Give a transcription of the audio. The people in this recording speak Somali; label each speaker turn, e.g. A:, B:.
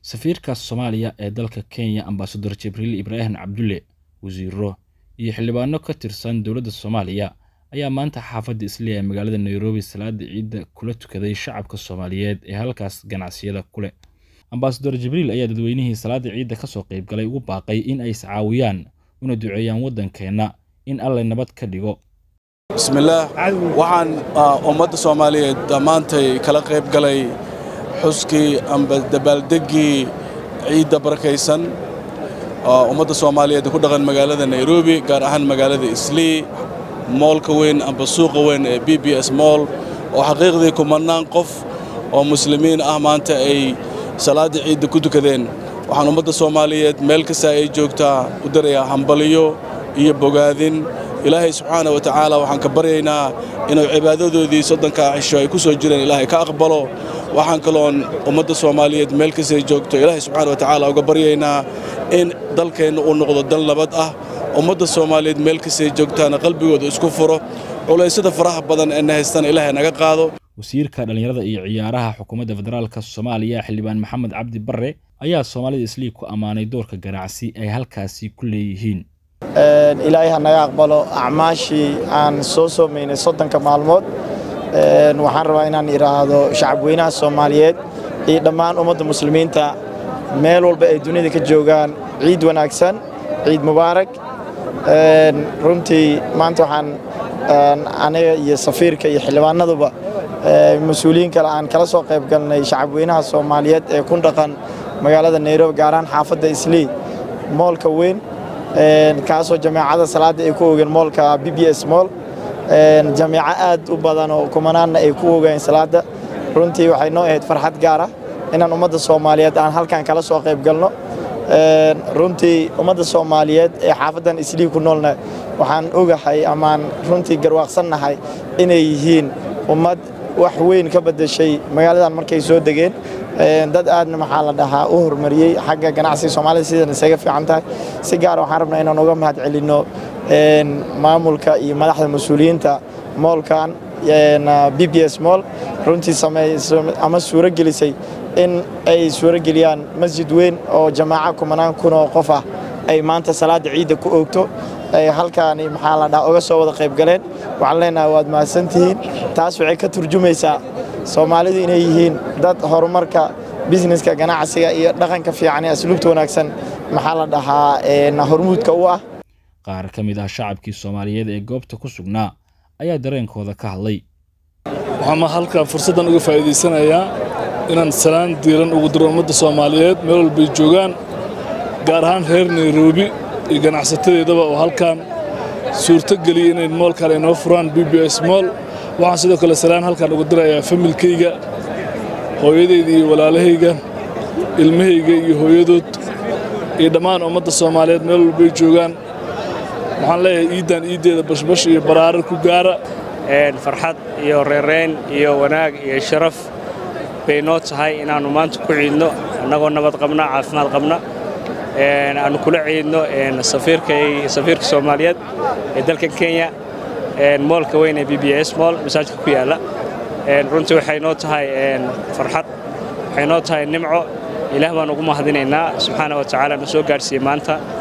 A: safiirka soomaaliya ee dalka kenya ambasador jibriil ibraahim cabdulle wasiiro iyo xildhibaano ka tirsan dowladda soomaaliya ayaa maanta xaafadda isliya ee magaalada nairobi salaada ciidda kula tukaday shacabka soomaaliyeed ee halkaas ganacsiyada ku leh ambasador jibriil ayaa dadweynihii salaada ciidda kasoo qaybgalay ugu baaqay in ay iscaawiyaan una duceeyaan waddankeenna in allay nabad ka dhigo
B: bismillaah waxaan ummadda soomaaliyeed maantay kala qayb galay xuskii amba dabaaldeggii ciidda barakaysan ummadda soomaaliyeed ku dhaqan magaalada nairobi gaar ahaan magaalada islii moolka weyn amba suuqa weyn ee b b s mool oo xaqiiqdii kumannaan qof oo muslimiin ah maanta ay salaadda ciidda ku tukadeen waxaan ummadda soomaaliyeed meel kasta ay joogtaa u darayaa hambaliyo iyo bogaadin ilaahay subxaana wa tacaala waxaan ka baryaynaa inuu cibaadadoodii soddonkaa cisho ay ku soo jireen ilaahay ka aqbalo waxaan kaloon ummadda soomaaliyeed meel kastay joogto ilaahay subxaana wa tacaala uga baryaynaa in dalkeenna uu noqdo dal nabad ah ummadda soomaaliyeed meel kastay joogtaana qalbigooda isku furo culaysyada faraha badan ee na haystana ilaahay naga qaado
A: wasiirka dhallinyarada iyo ciyaaraha xukuumadda federaalka soomaaliya xildhibaan maxamed cabdi barre ayaa soomaalida islii ku ammaanay doorka ganacsi ay halkaasi ku leeyihiin
C: ilaahay ha naga aqbalo acmaashii aan soo soomaynay soddonka maalmood waxaan rabaa inaan idhaahdo shacabweynaha soomaaliyeed iyo dhammaan ummadda muslimiinta meel walba ay dunida ka joogaan ciid wanaagsan ciid mubaarak runtii maanta waxaan aniga iyo safiirka iyo xildhibaanaduba mas-uuliyiin kale aan kala soo qayb galnay shacabweynaha soomaaliyeed ee ku dhaqan magaalada nairobi gaarahaan xaafadda islii moolka weyn kaasoo jameecada salaadda ay ku ogeen moolka b b s mool jameeco aad u badan oo kumanaanna ay ku ogeen salaadda runtii waxay noo ahayd farxad gaara inaan ummadda soomaaliyeed aan halkan kala soo qayb galno runtii ummadda soomaaliyeed ee xaafaddan islii ku noolna waxaan ogahay amaan runtii garwaaqsannahay inay yihiin ummad wax weyn ka beddeshay magaaladan markay soo degeen dad aadna maxaa la dhahaa u horumariyey xagga ganacsiga soomaalida sidan isaga fiican tahay si gaara waxaan rabnaa inaan uga mahad celinno maamulka iyo madaxda mas-uuliyiinta moolkan b b s mool runtii ama suuro gelisay in ay suuro geliyaan masjid weyn oo jamaaca kumanaan kun oo qof ah ay maanta salaadda ciidda ku oogto ay halkaani maxaa la dhahaa uga soo wada qayb galeen waxaan leenahay waad mahadsantihiin taas waxay ka turjumaysaa soomaalidu inay yihiin dad horumarka bisneska ganacsiga iyo dhaqanka fiican ee asluubta wanaagsan maxaa la dhahaa hormuudka u ah
A: qaar ka mid ah shacabkii soomaaliyeed ee goobta ku sugnaa ayaa dareenkooda ka hadlay
D: waxaan halkan fursaddan uga faa'iidaysanayaa inaan salaan diiran ugu diro ummadda soomaaliyeed meel walbay joogaan gaar ahaan reer nairobi iyo ganacsatadeedaba oo halkan suurto geliyay inay moolkan ay noo furaan b b s mool waxaan sidoo kale salaan halkan uga dirayaa familkayga hooyadayda iyo walaalahayga ilmahayga iyo hooyadood iyo dhammaan ummadda soomaaliyeed meel walbay joogaan waxaan leeyahay iiddan iiddeeda bashbash iyo baraarar ku gaara
E: farxad iyo reerayn iyo wanaag iyo sharaf bay noo tahay inaannu maanta ku ciidno annagoo nabad qabna caafimaad qabna aannu kula ciidno safiirka soomaaliyeed ee dalkan kenya moolka weyn ee b b s mool masaajidka ku yaalla runtii waxay noo tahay farxad waxay noo tahay nimco ilaah baan ugu mahadinaynaa subxaana wa tacaala na soo gaadhsiiyey maanta